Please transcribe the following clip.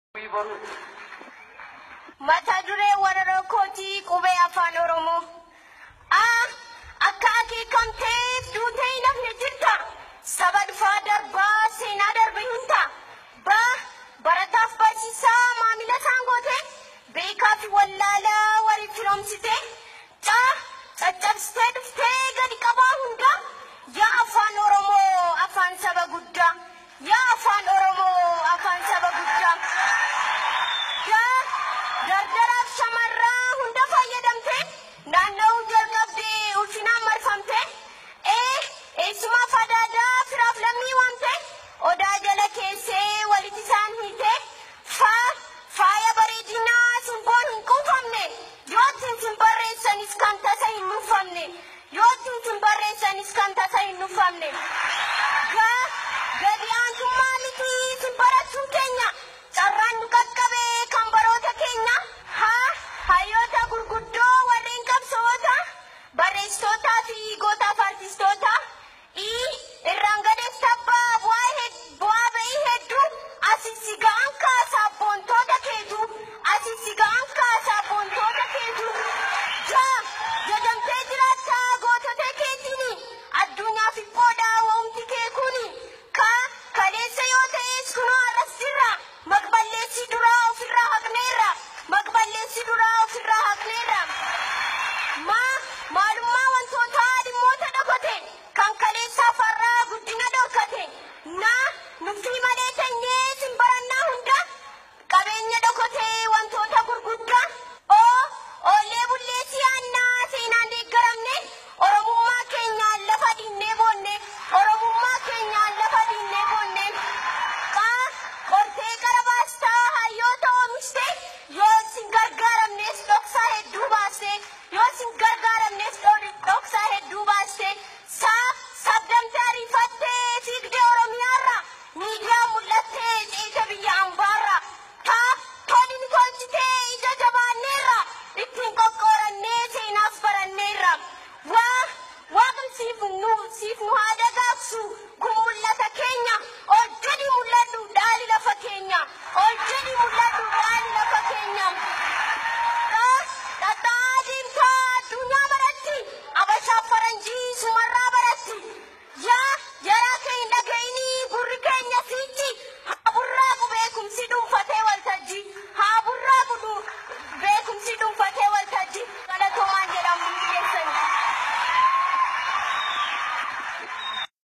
Mata duree warra kootii qubee afaan Oromoo. Aa akka akeekamteef duutee hin hafne jirta. Saba dhufaa darbaa seenaa darbe hin ta'a. Ba barataaf barsiisaa maamila isaan goote. Beekaa fi wallaalaa waliif firoomsite. Caa caccabsitee dhuftee gadi qabaa hunda. Yaa afaan Oromoo afaan saba guddaa. Yaa afaan Oromoo afaan saba guddaa. Yaa dardaraaf shamarraa hunda fayyadamte naanna'uu jalqabdee ulfinaan marfamte ee eessumaa fadaadaa firaaf lammii waamte odaa jala keessee walitti isaan hiite faa faaya bareedinaa simboon hin quufamne yoo ittiin sin barreessanis kan tasa hin nuffamne yoo ittiin sin barreessanis kan tasa hin nuffamne gaa gadi aantummaa miti sin barachuun keenya carraan nu qaqqabee kan baroota keenya haa hayyoota gurguddoo warreen qabsoota barreessitootaa fi gootaaf artistoota ii irraan gadeef tabbaa bu'aa hed- bu'aa ba'ii hedduu asis si ga'an kaasaa boontoota keetu asis si ga'an kaasaa boontoota keetu jaa